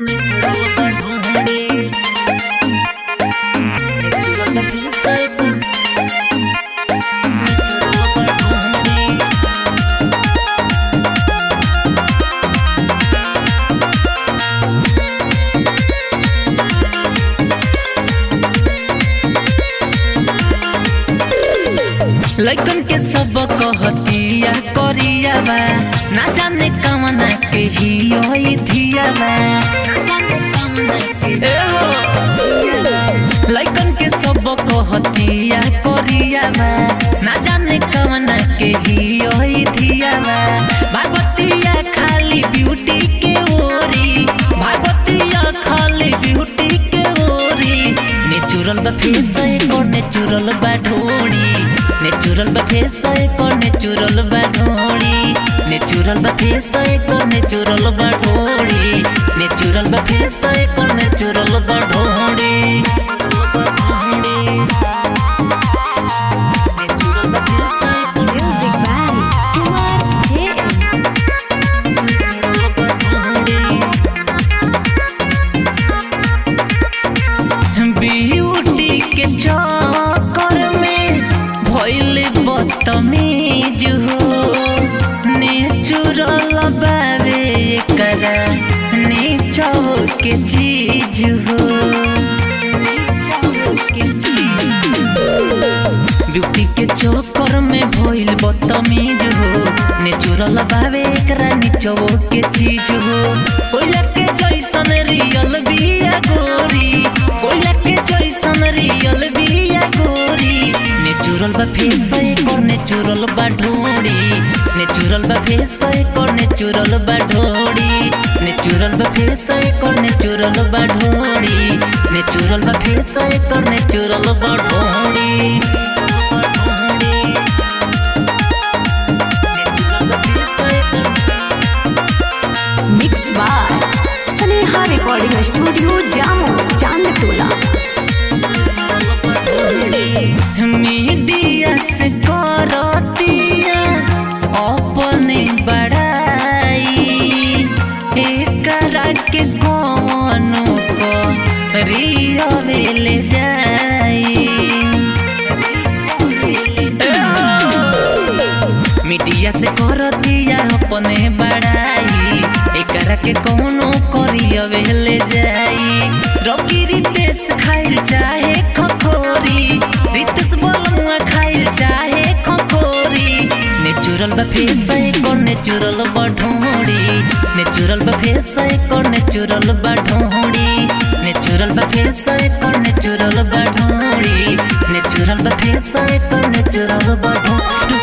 लइकन के सब कहतिया करिया बा ना जाने कमना के ही होई धिया बा ना जाने कमना के ए हो लइकन के सब कहतिया करिया बा ना जाने कमना के ही होई धिया बा भागवतिया खाली ब्यूटी के ओरी भागवतिया खाली ब्यूटी के ओरी नेचुरल बा फेस एको नेचुरल बा ढोड़ी नेचुरल बा फेस एको नेचुरल बा ढोड़ी नेचुरल बा फेस एको नेचुरल बा ढोड़ी नेचुरल बा फेस एको नेचुरल बा ढोड़ी नेचुरल बा फेस एको Music by Kumar JM. Natural बा ढोड़ी ब्यूटी के चक्कर में भइल बदतमीज हो नेचुरल बावे एकरा नीचो के चीज हो नीचो के चीज ब्यूटी के चक्कर में भइल बदतमीज हो नेचुरल बावे एकरा नीचो के चीज हो कोयला के जैसन रियल बिया गोरी कोयला के जैसन रियल बिया गोरी नेचुरल बा फेस एकर नेचुरल बा ढोड़ी नेचुरल बा फेस एकर नेचुरल बा ढोड़ी नेचुरल बा फेस एकर नेचुरल बा ढोड़ी नेचुरल बा फेस एकर नेचुरल बा ढोड़ी नेचुरल बा फेस एकर Mixed by Sneha Recording Studio, Jammu, Chandtola. Media से करतिया अपने बड़ाई एकरा के कौनो को रियल जाई मीडिया से करतिया अपने बड़ाई एकरा के कौनो करियवे ले जाई रोकी रितेश खाइल चाहे खखोरी रितेश बोलमुआ खाइल चाहे खखोरी नेचुरल बा फेस एको नेचुरल बा ढोड़ी नेचुरल बा फेस एको नेचुरल बा ढोड़ी नेचुरल बा फेस एको नेचुरल बा ढोड़ी नेचुरल बा फेस एको नेचुरल बा ढोड़ी